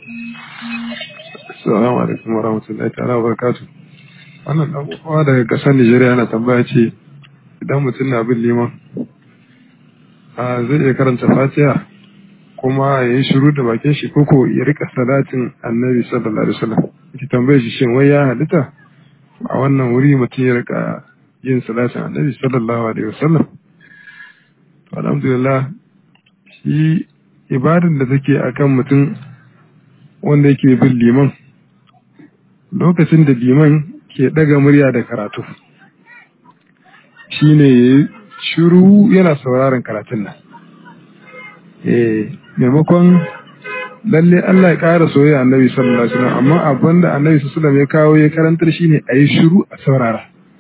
Assalamu alaikum wa rahmatullahi ta'ala wa barakatuh. Wannan dan uwa daga kasar Nigeria yana tambaya ce idan mutum na bin liman a zai iya karanta Fatiha kuma ya yi shiru da bakin shi koko ya rika salatin Annabi sallallahu alaihi wasallam. Ki tambaye shi shin wai ya halitta a wannan wuri mutum ya rika yin salatin Annabi sallallahu alaihi wasallam. Alhamdulillah shi ibadan da take akan mutum wanda yake bin liman lokacin da liman ke daga murya da karatu shi ne ya shiru yana sauraron karatun nan eh maimakon lalle Allah ya ƙara soyayya annabi sallallahu alaihi wasallam amma abin da annabi sallallahu alaihi wasallam ya kawo ya karantar shine a yi shiru a saurara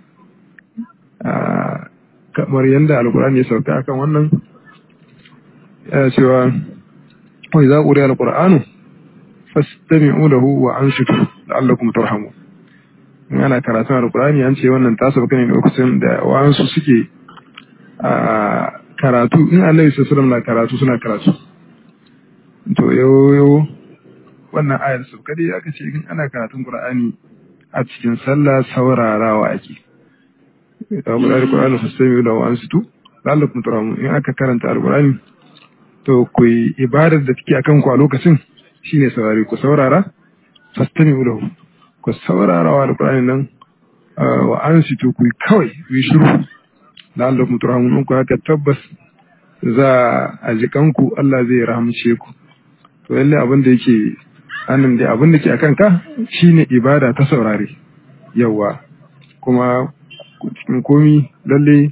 kamar yadda alkur'ani ya sauka akan wannan yana cewa wa idza quriya alqur'anu fastami'u lahu wa ansitu la'allakum turhamun in ana karatun alqur'ani an ce wannan ta sauka ne lokacin da wa'ansu suke a karatu in annabi sallallahu alaihi na karatu suna karatu to yo wannan ayar sauka dai aka ce in ana karatun qur'ani a cikin sallah saurarawa ake da qur'ani alqur'ani fastami'u lahu wa ansitu la'allakum turhamun in aka karanta alqur'ani to ku yi ibadar da take akan ku a lokacin shine saurari ku saurara fastami lahu ku saurara wa alqur'ani nan wa ansitu ku kawai ku yi shiru da Allah mu turhamun ku haka tabbas za a jikan ku Allah zai rahamce ku to lalle abin da yake annan da abin da ke akan ka shine ibada ta saurare yawa kuma cikin komi lalle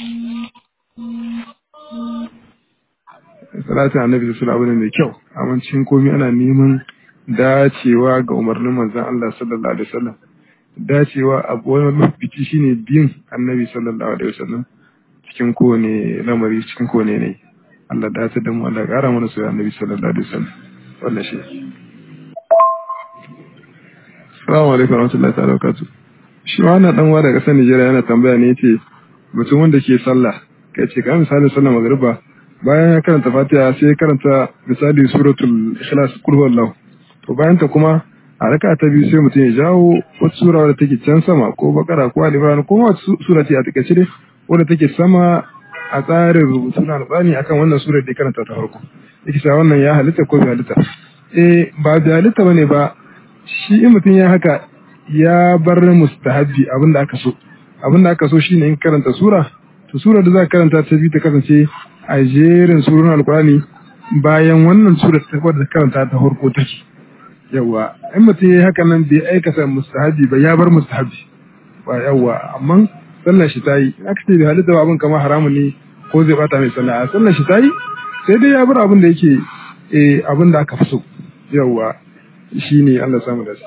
salatin annabi sallallahu alaihi mai kyau amma cikin komai ana neman dacewa ga umarnin manzon Allah sallallahu alaihi wasallam dacewa a wani lokaci shine bin annabi sallallahu alaihi wasallam cikin kowane lamari cikin kowane ne Allah dace da mu Allah ƙara mana soyayya annabi sallallahu alaihi wasallam wannan shi Assalamu alaikum warahmatullahi ta'ala wabarakatuh shi wannan dan wa daga kasar Nigeria yana tambaya ne yace mutum wanda ke sallah kai ce kamar misalin sallar magriba bayan ya karanta fatiha sai ya karanta misali suratul ikhlas kul huwallahu to bayan ta kuma a raka ta biyu sai mutum ya jawo wata sura wadda take can sama ko bakara ko al-imran ko wata sura ce a takaice dai wadda take sama a tsarin rubutu na alƙur'ani akan wannan surar da ya karanta ta farko yake cewa wannan ya halitta ko bai halitta eh ba bai halitta bane ba shi in mutum ya haka ya bar mustahabbi abinda aka so abinda aka so shine in karanta sura to sura da za ka karanta ta biyu ta kasance a jerin surun alkurani bayan wannan sura ta wadda karanta ta farko take yawa in mutum ya yi haka nan bai aikata mustahabi ba ya bar mustahabi ba yawa amma sallar shi ta yi in aka ce bai halitta abin kamar haramun ne ko zai bata mai sallah a sallar shi ta yi sai dai ya bar abin da yake eh abin da aka fi so yawa shine Allah samu da shi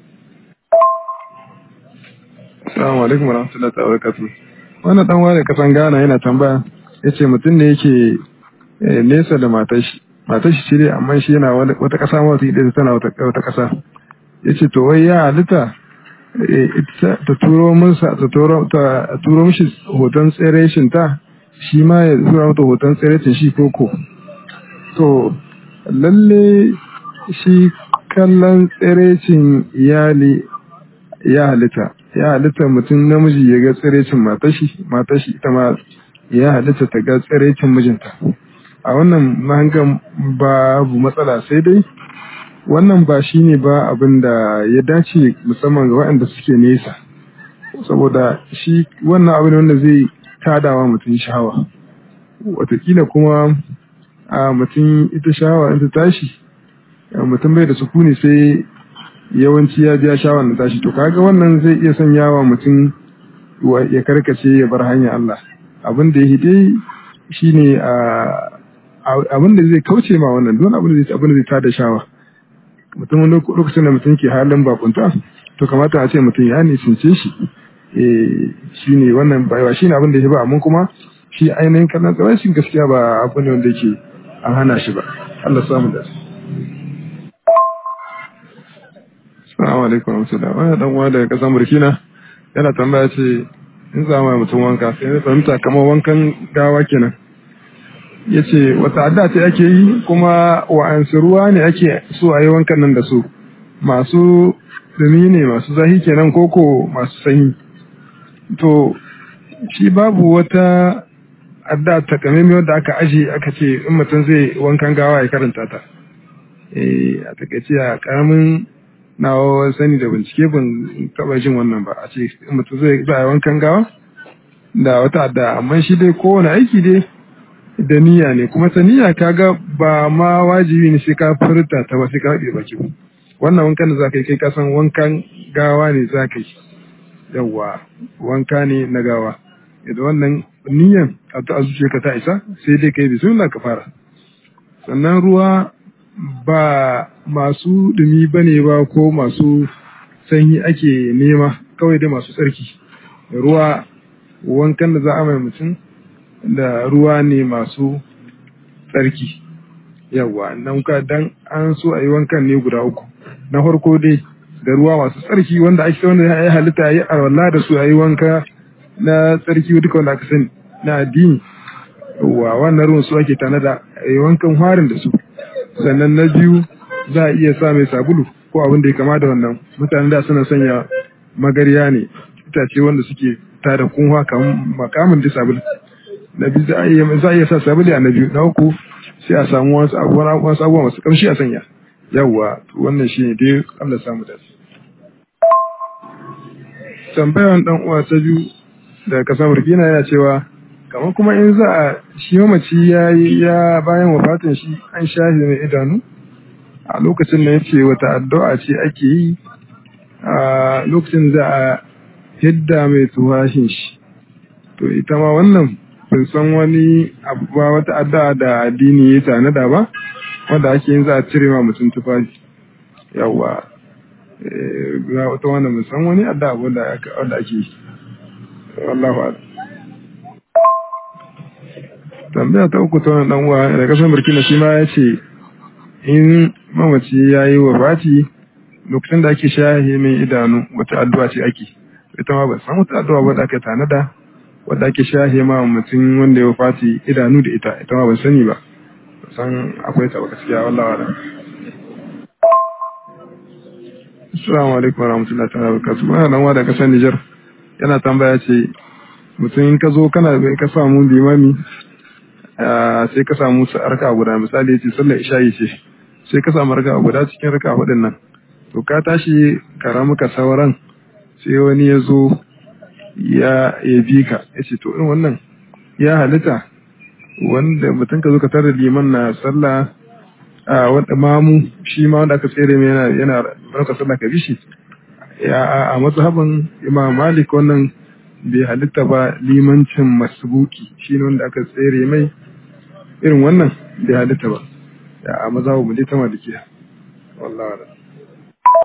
Assalamu alaikum warahmatullahi wabarakatuh wannan dan wani kasan Ghana yana tambaya ya ce mutum ne yake nesa da matashi matashi ce dai amma shi yana wata ƙasa wata ita tana wata ƙasa ya ce to wai ya halitta ta turo minsa ta turo mishi hoton tsereshin ta shi ma ya tura mata hoton tsereshin shi koko to lalle shi kallon tsereshin iyali ya halitta ya halitta mutum namiji ya ga tsereshin matashi matashi ita ma ya halitta ta ga tsirecin mijinta a wannan mahangan babu matsala sai dai wannan ba shi ne ba abin da ya dace musamman ga waɗanda suke nesa saboda shi wannan abin wanda zai tadawa mutum shawa watakila kuma a mutum ita shawa in ta tashi mutum bai da sukuni sai yawanci ya biya shawa da tashi to kaga wannan zai iya sanyawa mutum ya karkace ya bar hanyar Allah abin da ya dai shi ne abin da zai kauce ma wannan don abin da zai abin da zai tada shawa mutum lokacin da mutum ke halin bakunta to kamata a ce mutum ya nisince shi shi ne wannan baiwa shi ne abin da ya ba amma kuma shi ainihin kallon tsarashin gaskiya ba abu ne wanda yake an hana shi ba Allah samu da Assalamu alaikum warahmatullahi wannan dan uwa daga kasar Burkina yana tambaya ce in za mu mutum wanka sai ya fahimta kamar wankan gawa kenan ya ce wata adda ce ake yi kuma wa'ansu ruwa ne ake so a yi wankan nan da su masu dumi ne masu zahi kenan koko masu sanyi to shi babu wata adda takamaimai wadda aka aje aka ce in mutum zai wankan gawa ya karanta ta eh a takaice a karamin nawa sani da bincike ban taba jin wannan ba a ce in mutum zai za wankan gawa da wata adda amma shi dai kowane aiki dai da niyya ne kuma ta niyya kaga ba ma wajibi ne sai ka furta ta ba sai ka haɗe baki wannan wankan da za ka yi kai kasan wankan gawa ne za ka yi yawwa wanka ne na gawa idan wannan niyyan a ta zuciya ka ta isa sai dai kai bismillah ka fara sannan ruwa ba masu dumi bane ba ko masu sanyi ake nema kawai dai masu tsarki ruwa wankan da za a mai mutum da ruwa ne masu tsarki yawwa nan ka dan an so a yi wankan ne guda uku na farko dai da ruwa masu tsarki wanda ake wanda ya halitta yi arwalla da su a yi wanka na tsarki duka wanda aka sani na addini wa wannan ruwan su ake tanada a yi wankan harin da su sannan na biyu za a iya sa mai sabulu ko abin da ya kama da wannan mutane da suna sanya magarya ne itace wanda suke tada kunwa kamar makamin da sabulu na biyu za a iya sa sabulu a na biyu na uku sai a samu wasu abubuwa masu kamshi a sanya yawwa wannan shi ne dai Allah samu da su tambayan dan uwa ta biyu da kasar burkina yana cewa kamar kuma in za a shi mamaci ya yi ya bayan wafatin shi an shahi mai idanu a lokacin da yace wata addu'a ce ake yi a lokacin za a hidda mai tuwashin shi to ita ma wannan ban san wani abu ba wata addu'a da addini ya tanada ba wanda ake yin za a cire ma mutum tufafi yawa ga wata wannan ban san wani addu'a wanda ake yi wallahu a'lam tambaya ta uku ta wani dan uwa da kasar burkina shi ma ya ce in mamaci ya yi wa fati lokacin da ake shahe mai idanu wata addu'a ce ake ita ma ba san wata addu'a wadda aka tanada wadda ake shahe ma mutum wanda ya fati idanu da ita ita ma ban sani ba san akwai ta gaskiya wallahi wala Assalamu alaikum wa rahmatullahi ta'ala wa barakatuh. Wannan dan uwa da kasar Niger yana tambaya ce mutum in ka zo kana ka samu limami sai ka samu raka guda misali ya ce sallar isha'i ce sai ka samu raka guda cikin raka hudun nan to ka tashi ka ramuka sauran sai wani ya zo ya ya bi ka ya ce to irin wannan ya halitta wanda mutum ka zo ka tare liman na sallah a wanda mamu shi ma wanda aka tsere mai yana yana raka sallah ka bi shi ya a mazhabin imam malik wannan bai halitta ba limancin masbuki shi ne wanda aka tsere mai irin wannan bai halitta ba ya a maza mu ta malikiya wallahi